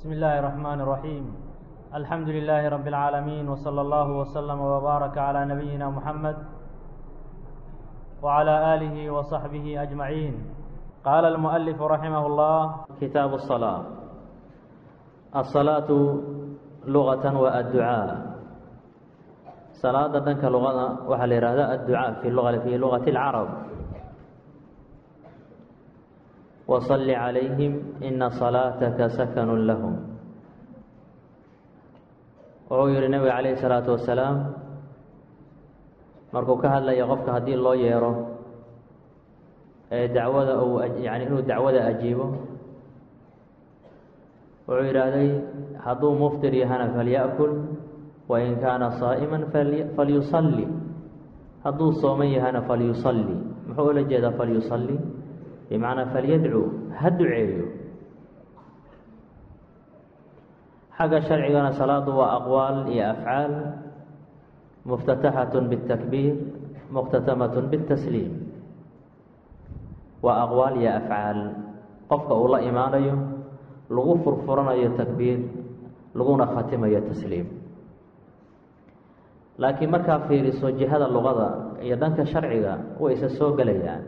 بسم الله الرحمن الرحيم الحمد لله رب العالمين وصلى الله وسلم وبارك على نبينا محمد وعلى آله وصحبه أجمعين قال المؤلف رحمه الله كتاب الصلاة الصلاة لغة والدعاء صلاة دنك لغة وحل الدعاء في اللغة في لغة العرب وصل عليهم إن صلاatك سkن لهم wuxuu yihi nebiga عalaيه الصلاaةu وaسلاam markuu ka hadlaya qofka haddii loo yeero ee dacwada uu yani inuu dacwada ajiibo wuxuu yidhaahday hadduu mftir yahana falyأkل وin kaana صاaئma falyuصلي hadduu sooman yahana falyuصلي muxuu ula jeedaa falyuصلي bimacnaa falyadcuu ha duceeyo xagga sharcigana salaadu waa aqwaal iyo afcaal muftataxat biاtakbiir muqhtatamat biاtasliim waa aqwaal iyo afcaal qofka uu la imaanayo lagu furfuranayo takbiir laguna khatimayo tasliim laakiin markaa fiiriso jihada luqada iyo dhanka sharciga way isa soo gelayaan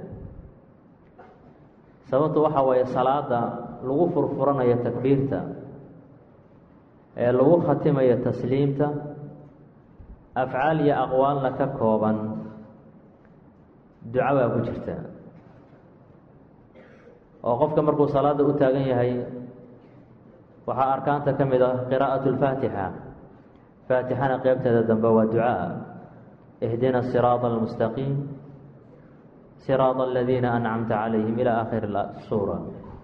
sababtu waxa waaye salaada lagu furfuranayo takbiirta ee lagu khatimayo tasliimta afcaal iyo aqwaalna ka kooban duco baa ku jirta oo qofka markuu salaada u taagan yahay waxaa arkaanta ka mid ah qiraa'atu lfaatixa faatixana qeybteeda dambe waa ducaa ihdina siraada almustaqiim siraad aladiina ancamta calayhim ilaa aakhiri suura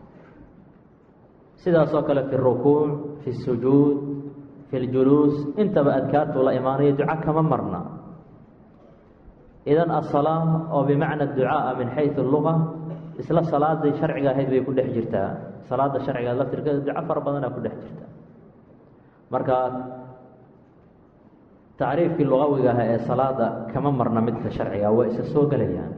sidaasoo kale fi rukuuc fi sujuud fi ljuluus intaba adkaartuu la imaanayo duco kama marna idan asalaa oo bimacna ducaaa min xayu luga isla salaadii sharciga ahayd bay ku dhex jirtaa salaada sharciga laftirkeeda duco fara badanaa ku dhex jirta marka tacriifkii lugawiga aha ee salaada kama marna midka sharciga waa isa soo gelayaan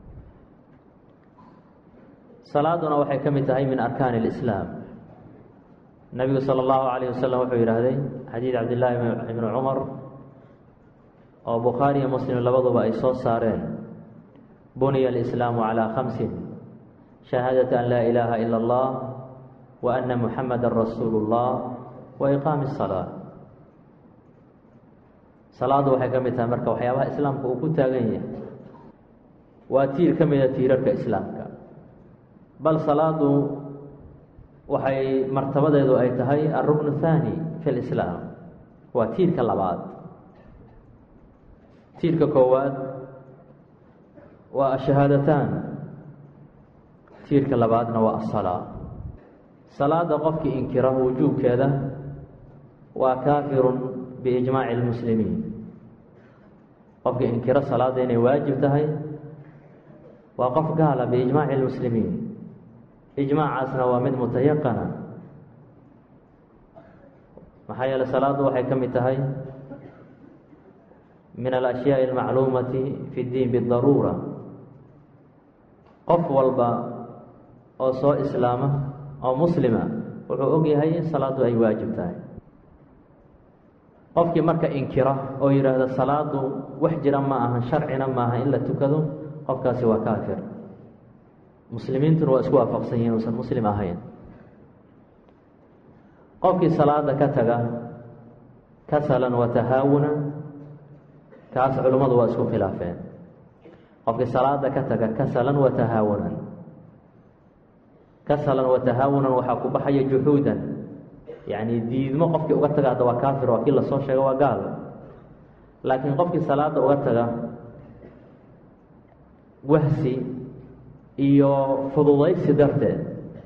salaaduna waxay ka mid tahay min arkaani اlislaam nebigu salى اllahu alayh wasalam wuxuu yidhaahday xadiid cabdillaahi ibni cumar oo bukhaari iyo muslim labaduba ay soo saareen buniya alislaamu calىa khamsin shahaadati an laa ilaaha ila اllah wa ana muxamada rasuulu اllah wa iqaami الsalaa salaadu waxay ka mid tahay marka waxyaabaha islaamka uu ku taagan yahay waa tiir ka mida tiirarka islaamka bal salaadu waxay martabadeedu ay tahay alrukn thaani fi lislaam waa tiirka labaad tiirka koowaad waa ashahaadataan tiirka labaadna waa asalaa salaada qofkii inkira wujuubkeeda waa kaafirun biijmaaci lmuslimiin qofkii inkiro salaada inay waajib tahay waa qof gaala biijmaaci lmuslimiin ijmaacaasna waa mid mutayaqana maxaa yeele salaadu waxay ka mid tahay min alashyaai almacluumati fi ddiin bidaruura qof walba oo soo islaama oo muslima wuxuu og yahay in salaadu ay waajib tahay qofkii marka inkira oo yidhaahda salaadu wax jira ma aha sharcina maaha in la tukado qofkaasi waa kaafir muslimiintuna waa isku waafaqsan yihin uusan muslim ahayn qofkii salaada ka taga kasalan wa tahaawunan kaas culimmadu waa isku khilaafeen qofkii salaada ka taga kasalan wa tahaawunan kasalan wa tahaawunan waxaa ku baxaya juxuudan yacni diidmo qofkii uga taga hadda waa kaafir waa kii lasoo sheega waa gaal laakiin qofkii salaada uga taga wahsi iyo fududaysi darteed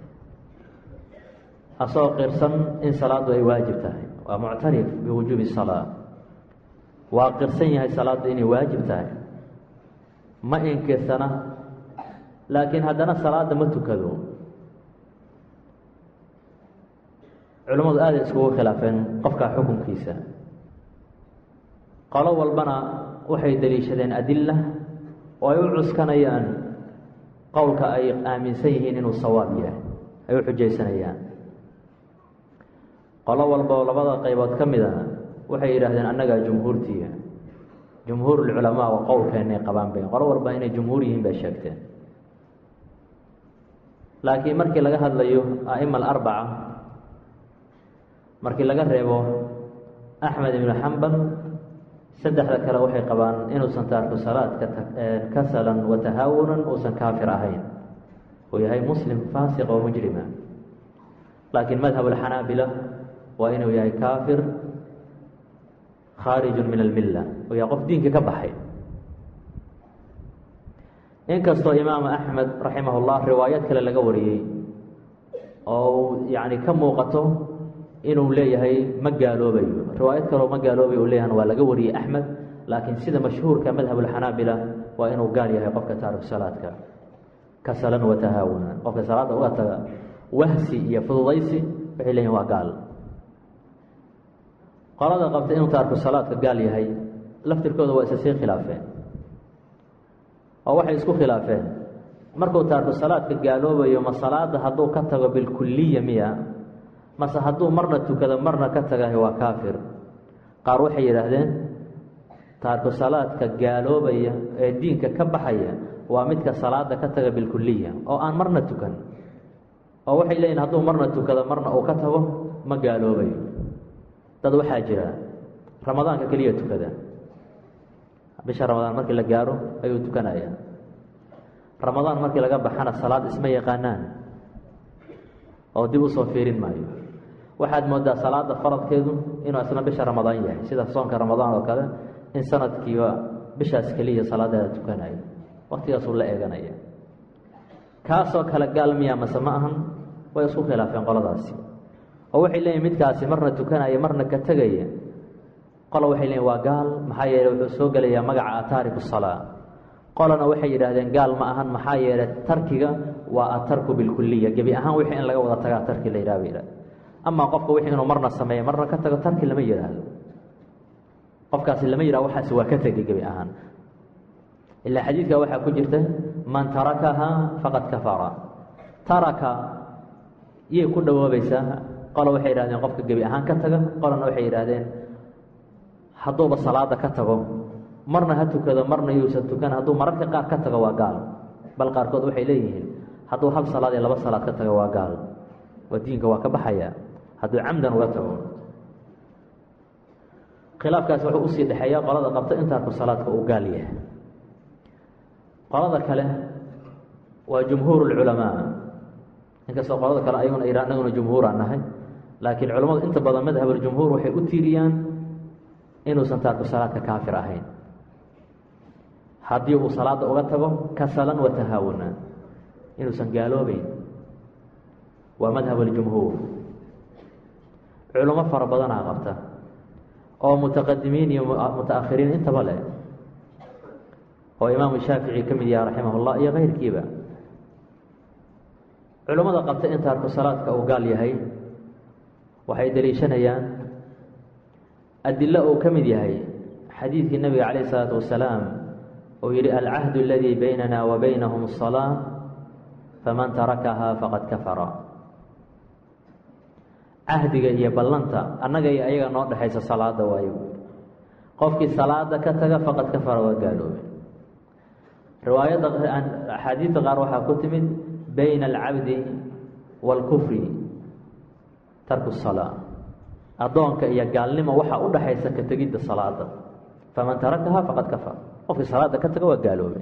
asagoo qirsan in salaadu ay waajib tahay waa muctarif biwujuubi salaa waa qirsan yahay salaaddu inay waajib tahay ma inkirsana laakiin haddana salaada ma tukado culimmadu aaday iskugu khilaafeen qofkaa xukunkiisa qolo walbana waxay daliishadeen adila oo ay u cuskanayaan qowlka ay aaminsan yihiin inuu sawaab yahay ay u xujaysanayaan qolo walba oo labada qaybood ka mid a waxay yidhaahdeen annagaa jumhuurtiya jumhuurulculamaa waa qowlkeennay qabaan bay qolo walba inay jumhuur yihiin bay sheegteen laakiin markii laga hadlayo a'ima alarbaca markii laga reebo axmed ibnu xambal saddexda kale waxay qabaan inuusan taarku salaadka kasalan wa tahaawunan uusan kaafir ahayn uu yahay muslim faasiq oo mujrima laakiin madhab alxanaabila waa inuu yahay kaafir khaarijun min almilla uu yahay qof diinka ka baxay inkastoo imaamu axmed raximah llah riwaayad kale laga wariyey oo uu yacni ka muuqato inuu leeyahay ma gaaloobayo riwaayad kaleo ma gaaloobayo uu leeyahan waa laga wariyey axmed laakiin sida mashhuurka madhab alxanaabila waa inuu gaal yahay qofka taariku salaadka kasalan wa tahaawunan qofka salaadda uga taga wahsi iyo fududaysi waxay leeyihin waa gaal qolada qabta inuu taariku salaadka gaal yahay laftirkooda waa isa sii khilaafeen oo waxay isku khilaafeen markuu taariku salaadka gaaloobayo ma salaada hadduu ka tago bilkuliya miya mase hadduu marna tukado marna ka tagahay waa kaafir qaar waxay yidhaahdeen taariku salaadka gaaloobaya ee diinka ka baxaya waa midka salaada ka taga bilkuliya oo aan marna tukan oo waxay leeyihin hadduu marna tukado marna uu ka tago ma gaaloobayo dad waxaa jira ramadaanka keliya tukada bisha ramadaan markii la gaaro ayuu tukanaya ramadaan markii laga baxana salaad isma yaqaanaan oo dib usoo fiirin maayo waxaad moodaa salaada faradkeedu inuu isna bisha ramadaan yahay sida soonka ramadaan oo kale in sanadkiiba bishaas keliya salaadeeda tukanayo waktigaasuu la eeganaya kaasoo kale gaal miya mase ma ahan way isku khilaafeen qoladaasi oo waxay leeyihin midkaasi marna tukanaya marna ka tegaya qola waxay leeyihin waa gaal maxaa yeeley wuxuu soo gelayaa magaca ataariku salaa qolana waxay yidhaahdeen gaal ma ahan maxaa yeeley tarkiga waa atarku bilkuliya gebi ahaan wixii in laga wada tagaa tarki la yidhaha ba yidhahda amaa qofka wixii inuu marna sameeyo marna ka tago tarki lama yidhaahdo qofkaasi lama yidhahdo waxaasi waa ka tegay gebi ahaan ilaa xadiidka waxaa ku jirta man tarakahaa faqad kafara taraka yay ku dhawoobaysaa qola waxay yidhahdeen qofka gebi ahaan ka taga qolana waxay yidhaahdeen hadduuba salaada ka tago marna ha tukado marna yuusan tukan hadduu mararka qaar ka tago waa gaal bal qaarkood waxay leeyihiin hadduu hal salaad iyo laba salaad ka tago waa gaal waa diinka waa ka baxaya hadduu camdan uga tago khilaafkaasi wuxuu usii dhexeeya qolada qabta intaarku salaadka uu gaal yahay qolada kale waa jumhuur lculamaa inkastoo qolada kale ayaguna yidha anaguna jumhuur aan nahay laakiin culammadu inta badan madhabuljumhuur waxay u tiiriyaan inuusan taarku salaadka kaafir ahayn haddii uu salaada uga tago kasalan wa tahaawuna inuusan gaaloobeyn waa madhab aljumhuur culamo fara badanaa qabta oo mutaqadimiin iyo mutaakhiriin intaba leh oo imaamu shaafici ka mid yaha raximah llah iyo keyrkiiba culammada qabta in taarku salaadka uu gaal yahay waxay daliishanayaan adilo uu ka mid yahay xadiidkii nabiga calayh isalaatu wasalaam uu yihi alcahdu aladii baynana wa baynahum asalaa faman tarakahaa faqad kafara cahdiga iyo ballanta annaga iyo ayaga noo dhexaysa salaada waayo qofkii salaada ka taga faqad kafara waa gaaloobe riwaayadda axaadiidda qaar waxaa ku timid bayna alcabdi waalkufri tarku salaa addoonka iyo gaalnimo waxaa u dhaxaysa ka tegidda salaada faman tarakahaa faqad kafar qofkii salaada ka taga waa gaaloobe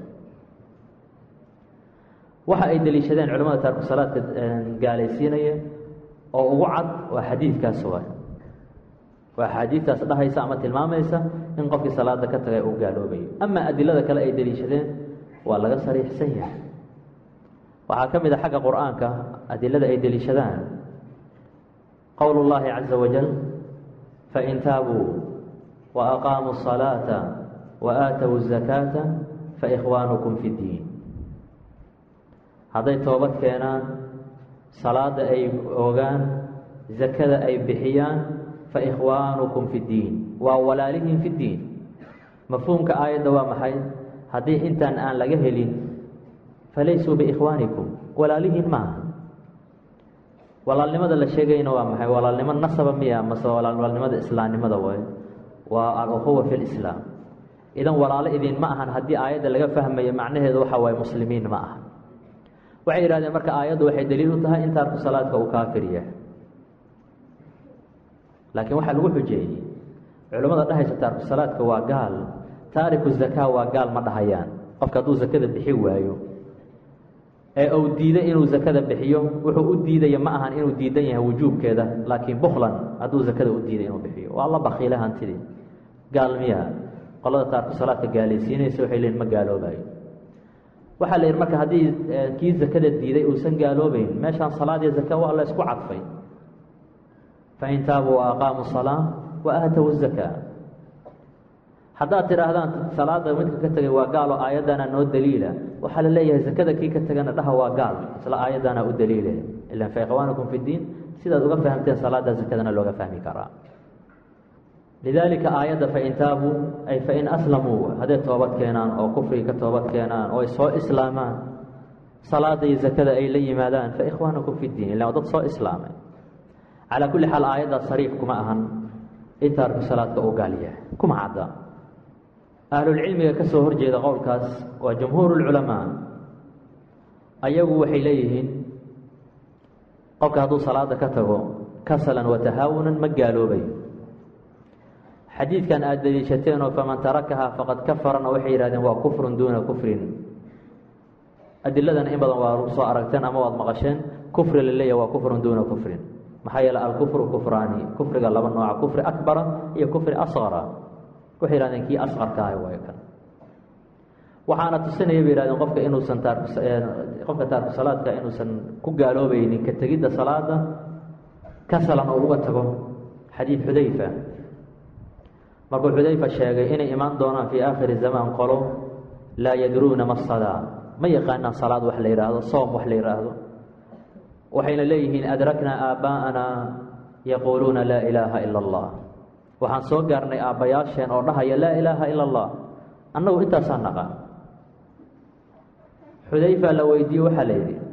waxa ay deliishadeen culamada taarku salaadka gaalaysiinaya oo ugu cad waa xadiidkaas waay waa axaadiidtaas dhahaysa ama tilmaamaysa in qofkii salaada ka tagay uu gaaloobayo amaa adilada kale ay deliishadeen waa laga sariixsan yahay waxaa ka mid a xagga qur-aanka adilada ay deliishadaan qowl اllahi caza wajal fain taabuu waaqaamuu الصalaaةa waaatow الzakaata faikhwaanukum fi اddiin hadday toobad keenaan salaada ay ogaan zakada ay bixiyaan faikhwaanukum fi اddiin waa walaalihim fi اddiin mafhuumka aayadda waa maxay haddii intaan aan laga helin falaysuu biikhwaanikum walaalihiin maaha walaalnimada la sheegayna waa maxay walaalnimo nasaba miya mase walaalnimada islaamnimada way waa al-ukhuwa fi lislaam idan walaalo idin ma ahan haddii aayadda laga fahmayo macnaheedu waxa waaye muslimiin ma aha waxay yidhahdeen marka aayaddu waxay daliil u tahay in taarku salaadka uu kaafir yahay laakiin waxaa lagu xujeeyey culimmada dhahaysa taarku salaadka waa gaal taariku zakaa waa gaal ma dhahayaan qofka hadduu zakada bixi waayo ee uu diiday inuu zakada bixiyo wuxuu u diidaya ma ahan inuu diidan yahay wujuubkeeda laakiin buklan hadduu zakada u diiday inuu bixiyo waa la bakiile hantidii gaal miya qolada taarku salaadka gaalaysiinaysa waxay leeyiin ma gaaloobayo waxaa la yidhi marka haddii kii zakada diiday uusan gaaloobeyn meeshaan salaad iyo zaka waa la isku cadfay fain taabuu wa aqaamuu salaa wa aatow zakaa haddaad tidhaahdaan salaada midka ka tegay waa gaal oo aayaddaana noo daliila waxaa la leeyahay zakada kii ka tegana dhaha waa gaal isla aayaddaana u daliile ilan fa ikhwaanakum fi ddiin sidaad uga fahamteen salaada zakadana looga fahmi karaa lidaalika aayadda fain taabuu ay fain aslamuu hadday toobad keenaan oo kufriga ka toobad keenaan oo ay soo islaamaan salaada iyo zakada ay la yimaadaan fa ikhwaanakum fi ddiin illa dad soo islaamay calaa kulli xaal aayaddaa sariix kuma ahan in taarku salaadka uu gaal yahay kuma cadda ahlulcilmiga ka soo horjeeda qowlkaas waa jumhuur lculamaa ayagu waxay leeyihiin qofka hadduu salaada ka tago kasalan wa tahaawunan ma gaaloobayo xadiidkan aada daliishateenoo faman tarakahaa faqad kafarana waxay yidhahdeen waa kufrun duuna kufrin adiladana in badan waa soo aragteen ama waad maqasheen kufri la leeyahy waa kufrun duuna kufrin maxaa yeele alkufru kufraani kufriga laba nooca kufri akbara iyo kufri asqara waxay yihahdeen kii asqarka ahay waay kan waxaana tusinaya bay yihahdeen qofka inuusan taarku qofka taarku salaadka inuusan ku gaaloobaynin ka tegidda salaada kasalan oo uga tago xadiid xudayfa markuu xudayfa sheegay inay imaan doonaan fii aakhiri zamaan qolo laa yadruuna ma salaa ma yaqaanaan salaad wax la yidhaahdo soom wax la yidhaahdo waxayna leeyihiin adraknaa aabbaa'anaa yaquuluuna laa ilaaha ila allah waxaan soo gaarnay aabbayaasheen oo dhahaya laa ilaaha ila allah annagu intaasaa naqaan xudayfa la weydiiye waxaa la yidhi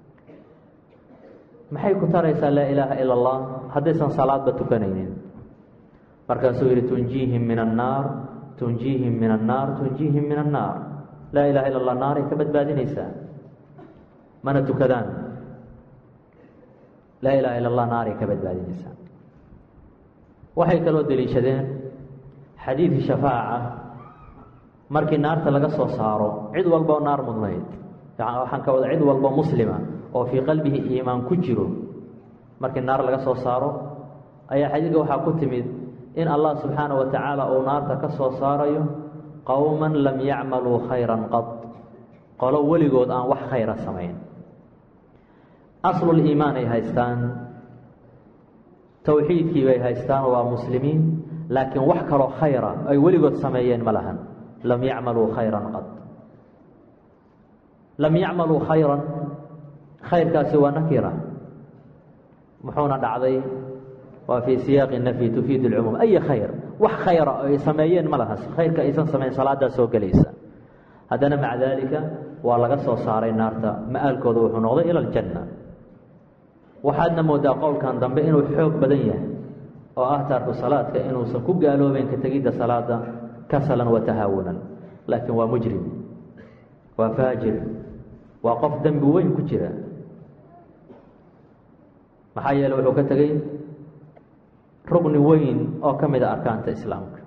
maxay ku taraysaa laa ilaaha ila allah haddaysan salaadba tukanaynin markaasuu yidhi tunjiihim min annaar tunjiihim min annaar tunjiihim min annaar laa ilaha illa allah naaray ka badbaadinaysaa mana tukadaan laa ilaha illa allah naaray ka badbaadinaysaa waxay kaloo deliishadeen xadiidkii shafaaca markii naarta laga soo saaro cid walboo naar mudnayd waxaan ka wada cid walbo muslima oo fii qalbihi iimaan ku jiro markii naar laga soo saaro ayaa xadiidka waxaa ku timid in allah subxaana wa tacaala uu naarta ka soo saarayo qowman lam yacmaluu khayran qad qolo weligood aan wax khayra samayn aslul iimaan ay haystaan towxiidkii bay haystaan waa muslimiin laakiin wax kaloo khayra ay weligood sameeyeen ma lahan lam yacmaluu khayran qad lam yacmaluu khayran khayrkaasi waa nakira muxuuna dhacday waa fii siyaaqi nafyi tufiid اlcumuum ay khayr wax khayra ay sameeyeen ma laha khayrka aysan samayn salaadaa soo gelaysa haddana maca daalika waa laga soo saaray naarta ma-aalkooda wuxuu noqday ila aljanna waxaadna moodaa qowlkan dambe inuu xoog badan yahay oo ah taarku salaadka inuusan ku gaaloobeyn ka tegidda salaada kasalan wa tahaawunan laakiin waa mujrim waa faajir waa qof dembi weyn ku jira maxaa yeele wuxuu ka tegey rugni weyn oo ka mid a arkaanta islaamka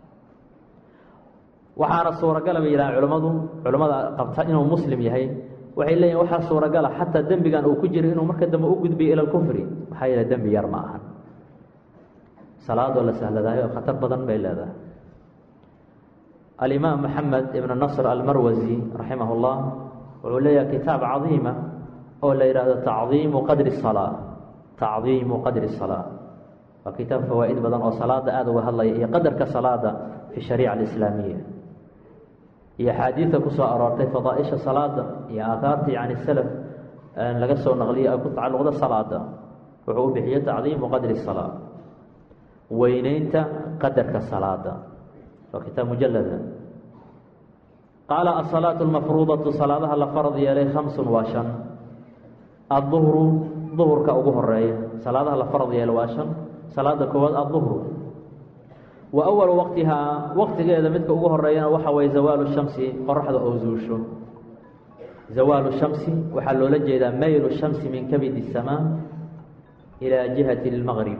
waxaana suuragala bay yidhahaan culimmadu culimmada qabta inuu muslim yahay waxay leeyihin waxaa suuragala xataa dembigan uu ku jiro inuu marka dambe u gudbiyo ila lkufri maxaa yeele dembi yar ma ahan salaadoo la sahladaayo khatar badan bay leedahay alimaam maxamed ibnu nasr almarwasi raximah اllah wuxuu leeyahay kitaab cadiima oo la yidhaahdo tacdiimu qadri salaa tacdiimu qadri salaa waa kitaab fawaa'id badan oo salaada aada uga hadlaya iyo qadarka salaada fi shariica alislaamiya iyo axaadiidta ku soo aroortay fadaaisha salaada iyo aaaarta yani salaf laga soo naqliyay ay ku tacalluqda salaada wuxuu u bixiye tacdiimu qadri salaa weyneynta qadarka salaada waa kitaab mujalada qaala asalaatu lmafruudatu salaadaha la farad yeelay khamsun waa shan adduhru duhurka ugu horeeya salaadaha la farad yeelo waa shan salaada koowaad aduhru wa awalu waqtihaa waqtigeeda midka ugu horeeyana waxa waye zawaalu shamsi qoraxda oo zuusho zawaalu shamsi waxaa loola jeedaa maylu shamsi min kabid الsamaa ilaa jihati اlmaqrib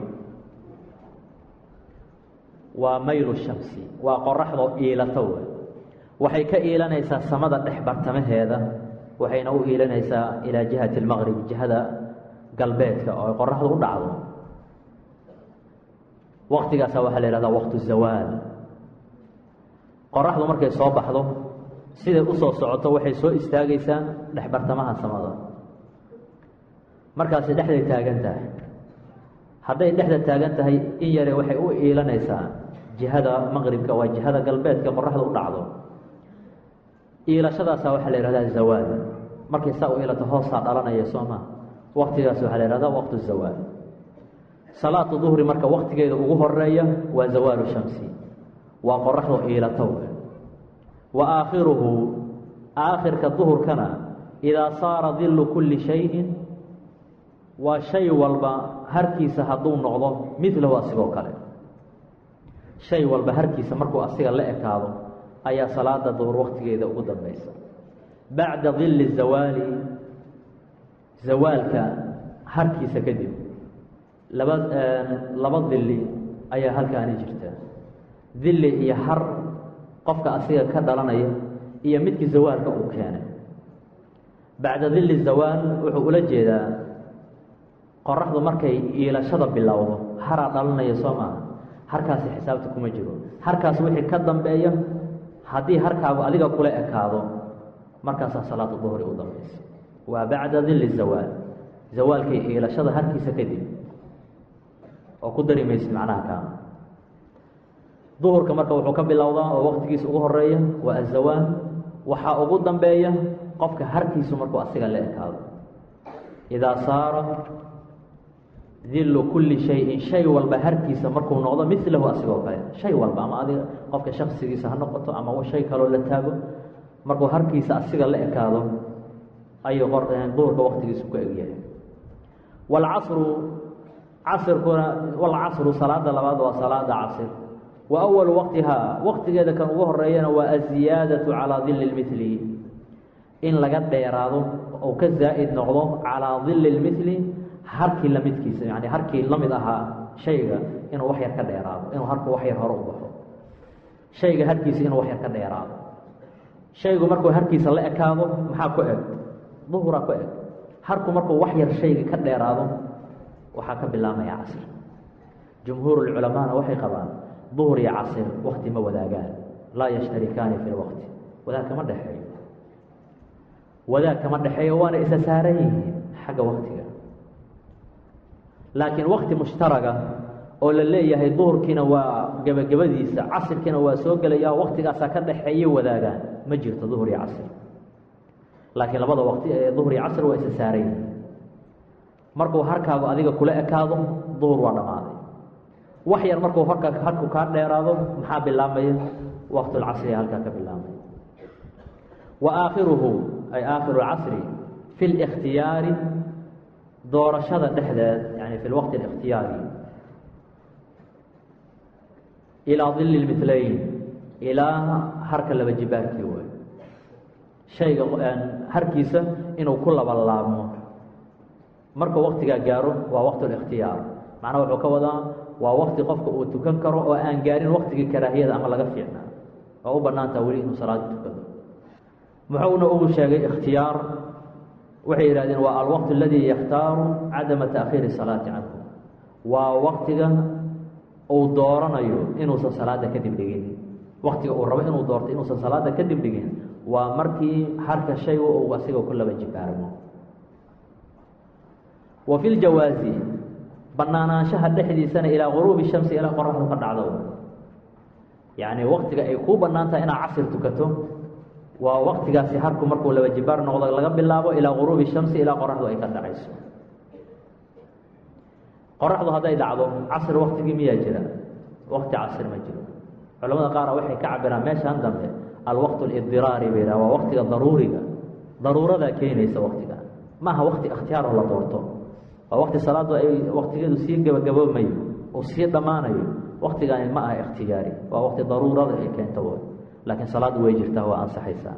waa maylu shamsi waa qoraxdoo iilato wey waxay ka iilanaysaa samada dhex bartamaheeda waxayna u iilanaysaa ilaa jihati اlmaqrib jihada galbeedka oo ay qoraxdu u dhacdo waqtigaasa waxaa la ihahdaa waqtu zawaal qoraxdu markay soo baxdo siday usoo socoto waxay soo istaagaysaa dhex bartamaha samada markaasay dhexday taagan tahay hadday dhexda taagan tahay in yare waxay u iilanaysaa jihada maqribka waa jihada galbeedka qoraxda u dhacdo iilashadaasa waxaa la ihahdaa zawaal markay saa u iilato hoosaa dhalanaya soo maa waqtigaas waxaa la ihahdaa waqtu zawaal salaatu duhri marka waqtigeeda ugu horeeya waa zawaalu shamsi waa qoraxdo iilato wa aakhiruhu aakhirka duhurkana idaa saara dillu kulli shayin waa shay walba harkiisa hadduu noqdo midlahu asigoo kale shay walba harkiisa markuu asiga la ekaado ayaa salaada duhur waqtigeeda ugu dambaysa bacda dilli zawaali zawaalka harkiisa kadib laba laba dilli ayaa halkaani jirta dilli iyo har qofka asiga ka dhalanaya iyo midkii zawaalka uu keenay bacda dilli zawaal wuxuu ula jeedaa qoraxdu markay iilashada bilowdo haraa dhalanaya soo maaha harkaasi xisaabta kuma jiro harkaas wixii ka dambeeya haddii harkaagu adiga kula ekaado markaasaa salaatu duhri u dambaysa waa bacda dilli zawaal zawaalkay iilashada harkiisa kadib oo ku dari maysid macnaha kaa duhurka marka wuxuu ka bilowdaa oo waqtigiisa ugu horeeya waa azawaal waxaa ugu dambeeya qofka harkiisu markuu asiga la ekaado idaa saara dillu kulli shayin shay walba harkiisa markuu noqdo milahu asigoo kale shay walba ama adiga qofka shaksigiisa ha noqoto ama shay kaloo la taago markuu harkiisa asiga la ekaado ayuu duhurka waqtigiisu ku egyahay waalcasru casirkuna walcasru salaada labaad waa salaada casir wa awalu waqtihaa waqtigeeda kan ugu horeeyana waa aziyaadatu calaa dilli lmithli in laga dheeraado oo ka zaa'id noqdo calaa dilli lmithli harkii lamidkiisa yani harkii la mid ahaa shayga inuu wax yar ka dheeraado inuu harku wax yar hore u baxo shayga harkiisa inuu wax yar ka dheeraado shaygu markuu harkiisa la ekaado maxaa ku eg duhuraa ku eg harku markuu wax yar shayga ka dheeraado waxaa ka bilaabmaya casir jumhuurulculamaana waxay qabaan duhur iyo casir wakti ma wadaagaan laa yashtarikaani fi lwaqti wadaag kama dhexeeyo wadaag kama dhexeeyo waana isa saaran yihiin xagga waktiga laakiin wakti mushtaraga oo la leeyahay duhurkiina waa gebagabadiisa casirkiina waa soo gelaya waktigaasaa ka dhexeeya wadaagaan ma jirto duhur iyo casir laakiin labada waqti ee duhur iyo casir waa isa saaran yihiin markuu harkaagu adiga kula ekaado duhur waa dhammaaday wax yar markuu harka harku kaa dheeraado maxaa bilaabmaya waqtulcasriga halkaa ka bilaabmaya wa aakhiruhu ay aakhiru lcasri fi اlاkhtiyaari doorashada dhexdeed yani fi lwaqti الاkhtiyaari ilaa dili اlmithlayn ilaa harka laba jibaarkii way shayga harkiisa inuu ku laba laabmo markuu waktigaa gaaro waa waqt الاkhtiyaar macnaha wuxuu ka wadaa waa wakti qofka uu tukan karo oo aan gaarin waktigii karaahiyada ama laga fiicnaa oo u banaantaa weli inuu salaada tukado muxuuna ugu sheegay ikhtiyaar waxay yidhahdeen waa alwaqt aladii yakhtaaru cadama taakhiiri salaati canhu waa waktiga uu dooranayo inuusan salaada kadib dhigin waktiga uu rabo inuu doorto inuusan salaada kadib dhigin waa markii harka shaygu uu asiga ku laba jibaarmo wa fi ljawaazi banaanaanshaha dhexdiisana ilaa guruubi shamsi ilaa qoraxdu ka dhacdo yacni waktiga ay kuu bannaan tahay inaad casir tukato waa waktigaasi harku markuu laba jibaar noqdo laga bilaabo ilaa guruubi shamsi ilaa qoraxdu ay ka dhacayso qoraxdu hadday dhacdo casir waktigii miyaa jira wakti casir ma jiro culamada qaara waxay ka cabiraan meeshaan dambe alwaqt lidiraari bay yidhaha waa waktiga daruuriga daruuradaa keenaysa waktiga maaha wakti ikhtiyaaroo la doorto waa wakti salaadu ay waktigeedu sii gabagaboomayo uu sii dhammaanayo waktigaani ma aha ikhtiyaari waa wakti daruurada ay keento w laakiin salaaddu way jirtaa waa ansaxaysaa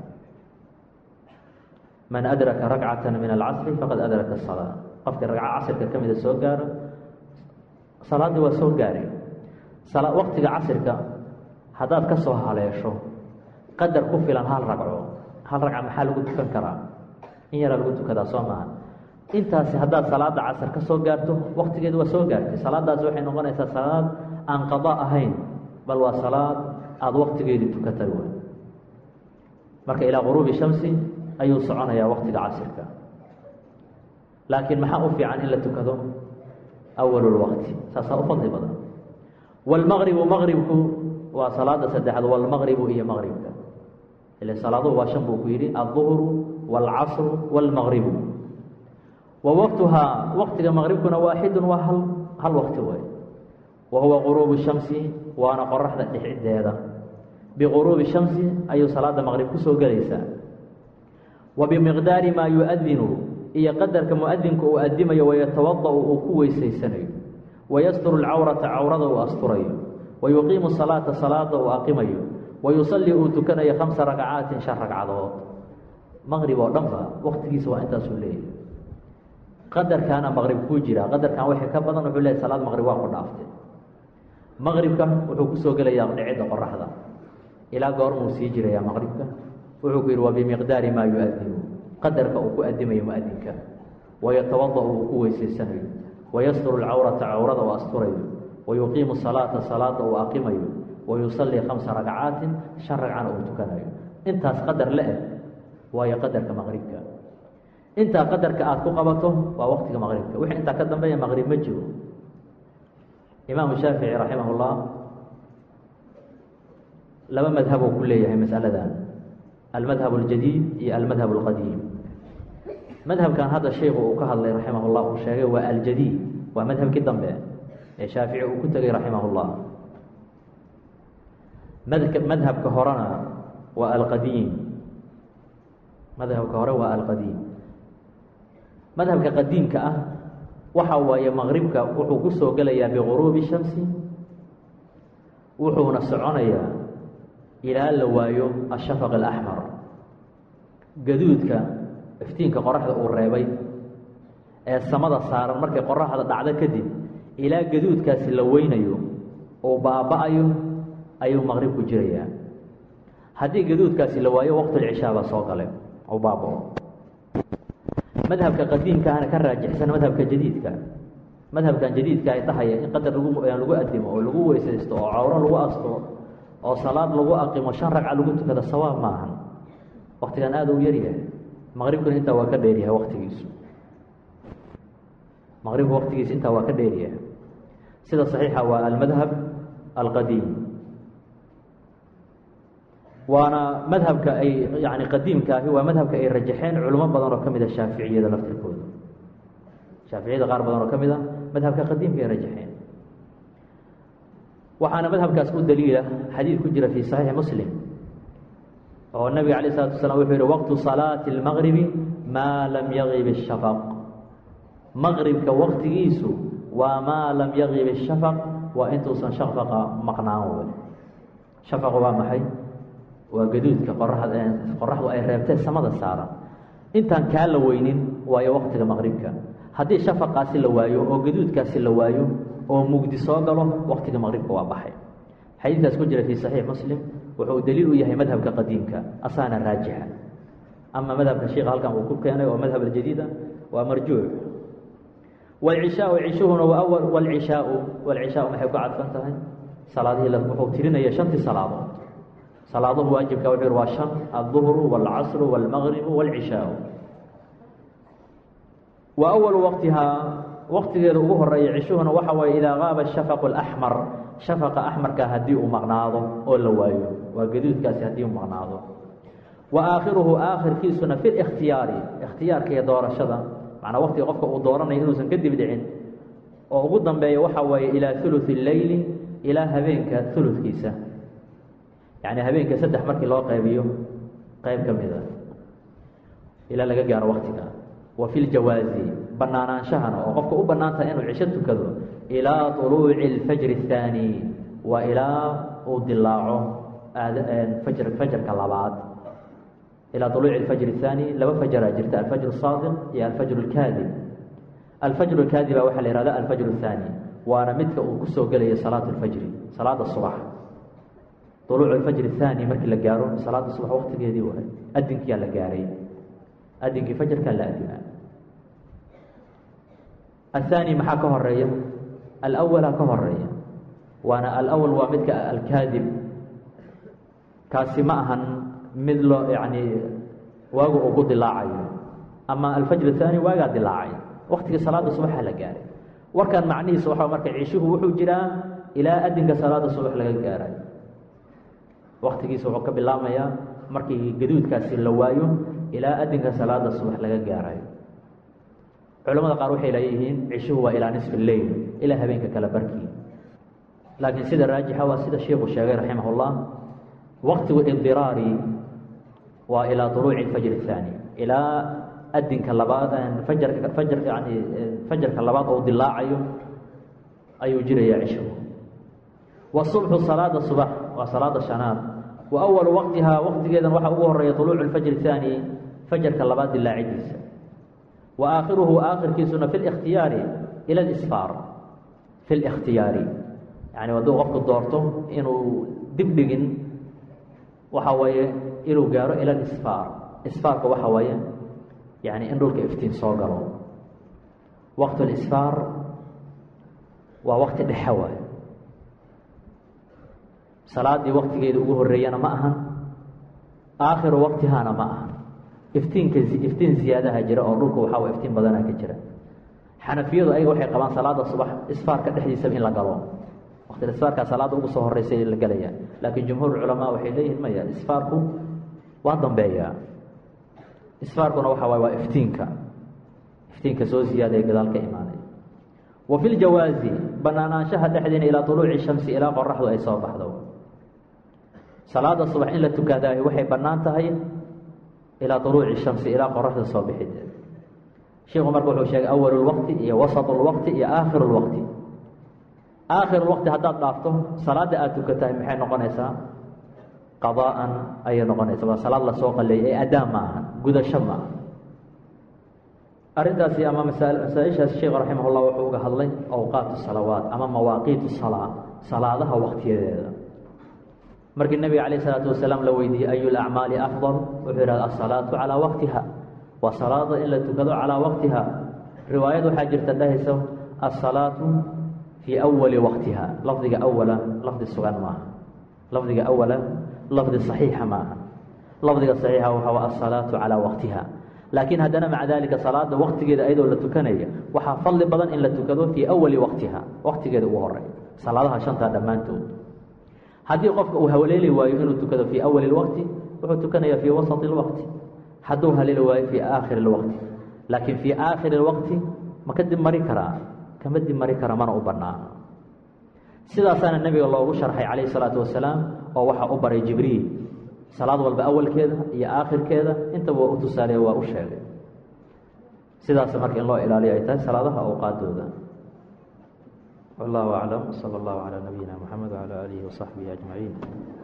man adraka rakcata min alcasri faqad adraka salaa qofkii ragco casirka ka mida soo gaaro salaaddii waa soo gaaray waktiga casirka haddaad ka soo haleesho qadar ku filan hal ragco hal ragca maxaa lagu tukan karaa in yaraa lagu tukadaa soo maaha intaasi haddaad salaada casar ka soo gaarto waktigeedu waa soo gaartay salaadaasi waxay noqonaysaa salaad aan qada ahayn bal waa salaad aada waktigeedii tukatay w marka ilaa quruubi shamsi ayuu soconayaa waktiga casirka laakiin maxaa u fiican in la tukado awal lwaqti saasaa u fadli badan wاlmaqribu maqribku waa salaada saddexaad wاlmaqribu iyo maqribka ile salaaduhu waa shan buu ku yidhi alظuhru wاlcasru wاlmaqribu wa waqtuhaa waqtiga maqribkuna waaxidu waa hal hal waqti way wa huwa quruubu shamsi waana qoraxda dhexdeeda biquruubi shamsi ayuu salaada maqrib kusoo gelaysaa wa bimiqdaari maa yuadinu iyo qadarka muadinku uu adimayo wayatawada'u uu ku weysaysanayo wayasturu lcawrata cawrada uu asturayo wayuqiimu salaata salaada uu aqimayo wayusallii uu tukanayo khamsa rakcaatin shan ragcadood maqrib oo dhan ba waqtigiisa waa intaasuu leeyahay qadarkaana maqrib kuu jiraa qadarkan wixii ka badan wuxuu leeyahy salaad maqrib waa ku dhaaftay maqribka wuxuu kusoo gelayaa dhicidda qoraxda ilaa goormuu sii jirayaa maqribka wuxuu ku yidhi wa bimiqdaari maa yuadinu qadarka uu ku adimayo muadinka wayatawada'u uu ku weysaysanayo wayasturu lcawrata cawrada uu asturayo wayuqiimu salaata salaada uu aqimayo wayusallii khamsa rakcaatin shan ragcana uu tukanayo intaas qadar la eg waayo qadarka maqribka intaa qadarka aada ku qabato waa waqtiga maqribka wixii intaa ka dambeeya maqrib ma jiro imaamu shaafici raximah اllah laba madhab uu ku leeyahay masaladan almadhab اljadiid iyo almadhab اlqadiim madhabkan hadda sheikhu uu ka hadlay raximah اllah uu sheegay waa aljadiid waa madhabkii dambe ee shaafici uu ku tegay raximah اllah madhabka horena waa alqadiim madhabka hore waa alqadiim madhabka qadiimka ah waxa waaye maqribka wuxuu ku soo gelayaa biguruubi shamsi wuxuuna soconayaa ilaa la waayo ashafaq alaxmar gaduudka iftiinka qoraxda uu reebay ee samada saaran markay qoraxda dhacdo kadib ilaa gaduudkaasi la weynayo uu baaba-ayo ayuu maqribku jirayaa haddii gaduudkaasi la waayo waqtulcishaa baa soo gale u baaba-o madhabka qadiimkaana ka raajixsan madhabka jadiidka madhabkan jadiidka ay dhahaya in qadar lagu lagu adimo oo lagu weysaysto oo cawro lagu asturo oo salaad lagu aqimo shan ragca lagu tukada sawaab maahan waktigan aada u yaryahay maqribkuna intaa waa ka dheeryahay waktigiisu maqribku waktigiisa intaa waa ka dheeryahay sida saxiixa waa almadhab alqadiim waana madhabka ay yani qadiimka ahi waa madhabka ay rajaxeen culimo badan oo ka mid a shaaficiyada laftirkooda shaaficiyada qaar badan oo ka mid a madhabka qadiimka ay rajaxeen waxaana madhabkaas u daliila xadiid ku jira fi saxiixi muslim oo nabiga alayh isalatu wasalaam wuxuu yihi waqtu salaati اlmaqribi maa lam yagib الshafaq maqribka waktigiisu waa maa lam yagib الshafaq waa intuusan shafaqa maqnaan wey shafaqu waa maxay waa gaduudka qoraxda qoraxdu ay reebtee samada saaran intaan kaa la weynin waayo waqtiga maqribka haddii shafaqaasi la waayo oo gaduudkaasi la waayo oo mugdi soo galo waqtiga maqribka waa baxay xadiidkaas ku jira fii saxiix muslim wuxuu daliil u yahay madhabka qadiimka asaana raajixa ama madhabka sheika halkan uu ku keenay oo madhab aljadiida waa marjuuc wlcishaau cishuhuna waa awal wlcishaau wlcishaau maxay ku cadfan tahay salaadihii wuxuu tirinaya shantii salaadood salaaduhu waajibka wuxuu yhi waa shan alduhru wاlcasru wاlmagribu wاlcishaau wa awalu waqtihaa waqtigeeda ugu horeeya cishuhuna waxa waaye idaa qaaba shafaqu اlaxmar shafaqa axmarka haddii uu maqnaado oo la waayo waa gaduudkaasi haddii uu maqnaado wa aakhiruhu aakhirkiisuna fi اlاkhtiyaari ikhtiyaarka iyo doorashada macnaa waqtiga qofka uu dooranayo inuusan kadib dhicin oo ugu dambeeya waxa waaye ilaa uluثi اleyli ilaa habeenka uludkiisa yani habeenka saddex markii loo qaybiyo qayb ka mid a ilaa laga gaaro waktiga wa fi ljawaazi banaanaanshahana oo qofka u bannaan tahay inuu cisho tukado ilaa طuluuci اlfajri الthaani waa ilaa uu dilaaco fajr fajarka labaad ilaa طuluuci اlfajr الthaani laba fajaraa jirta alfajr الsaadiq iyo alfajr اlkaadib alfajr اlkaadiba waxaa la ihahda alfajr الthaani waana midka uu kusoo gelayo salaat اlfajri salaada subax طuluuc اlfajr الthaani markii la gaaro salaada subax waktigeedii waay adinkiyaa la gaaray adinkii fajarkaa la adinaa الثاني maxaa ka horeeya alأwla ka horeeya waana alأwl waa midka alkaadib kaasi ma ahan mid loo yani waagu ugu dilaacayo ama alfajr الثاني waagaa dilaacay waktigii salaada subaxa la gaaray warkan macnihiisa waa marka cishuhu wuxuu jiraa ilaa adinka salaada subax laga gaaray waktigiisa wuxuu ka bilaabmayaa markii gaduudkaasi la waayo ilaa adinka salaada subax laga gaarayo culamada qaar waxay leeyihiin cishuhu waa ilaa nisfi leyl ilaa habeenka kale barkii laakiin sida raajixa waa sida sheikhu sheegay raximah اllah waqtigu idiraari waa ilaa طuluuci fajr الثaani ilaa adinka labaad fajarka fajar yani fajarka labaad oo dilaacayo ayuu jiraya cishuhu wasubxu salaada subax waa salaada shanaad wa awalu waqtihaa waqtigeedan waxaa ugu horeeya طuluucu اfajr الثaani fajarka labaad dilaacidiisa wa aakhiruhu aakhirkiisuna fi اlاkhtiyaari ila اlisfaar fi اlاkhtiyaari yani hadduu qofku doorto inuu dib dhigin waxa weeye inuu gaaro ila اlisfaar isfaarka waxa weeye yani in dhulka iftiin soo galo waqt اlisfaar waa waqti dhexe waay salaadii waqtigeeda ugu horeeyana ma ahan aakhiru waqtihaana ma ahan iftiinka iftiin ziyaadaha jira oo dhulka waxaa wa iftiin badanaa ka jira xanafiyadu ayaga waxay qabaan salaada subax isfaarka dhexdiisaba in la galo waqti isfaarkaa salaada ugu soo horeysa la gelaya laakiin jumhuur culamaa waxay leeyihin maya isfaarku waa dambeeyaa isfaarkuna waxa waay waa iftiinka iftiinka soo ziyaada ee gadaal ka imaanay wa fi ljawaazi banaanaanshaha dhexdiina ilaa طuluuci shamsi ilaa qoraxdu ay soo baxdo salaada subax in la tukadaayo waxay bannaan tahay ilaa طuluuci shamsi ilaa qoraxda soo bixideed sheikhu marka wuxuu sheegay awal اlwaqti iyo wasط اlwaqti iyo aakhir اlwaqti aakhir اlwaqti haddaad dhaafto salaada aad tukatahay maxay noqonaysaa qadaan ayay noqonaysaa waa salaad lasoo qaleeyay ee adaan ma aha gudasho ma aha arrintaasi ama masaa-ishaas sheekh raximah اllah wuxuu uga hadlay awqaat salawaat ama mawaaqiit salaa salaadaha waqtiyadeeda markii nebiga calayh isalaatu wasalaam la weydiiyey ayu lacmaali afdal wuxuu yidhahda asalaatu calaa waqtiha waa salaada in la tukado calaa waqtiha riwaayad waxaa jirta dhahaysa asalaatu fii awali waqtiha lafdiga awala lafdi sugan maaha lafdiga awala lafdi saxiixa maaha lafdiga saxiixa waxaa asalaatu calaa waqtiha laakiin haddana maca dalika salaada waqtigeeda ayadoo la tukanaya waxaa fadli badan in la tukado fii awali waqtiha waqtigeeda ugu horey salaadaha shantaa dhammaantood haddii qofka uu haleeli waayo inuu tukado fii awali اwaqti wuxuu tukanaya fii wasط اwaqti hadduu haleeli waayo fii aakhiri اwaqti laakiin fii aakhiri اwaqti ma ka dib mari karaa kama dib mari kara mana u banaana sidaasaana nebiga loogu sharxay calayh الsalaatu wasalaam oo waxaa u baray jibriil salaad walba awalkeeda iyo aakhirkeeda intaba waa u tusaaleeye waa u sheegay sidaas marka in loo ilaaliyo ay tahay salaadaha awqaadooda والله أعلم صلى الله على نبينا محمد وعلى آله وصحبه أجمعين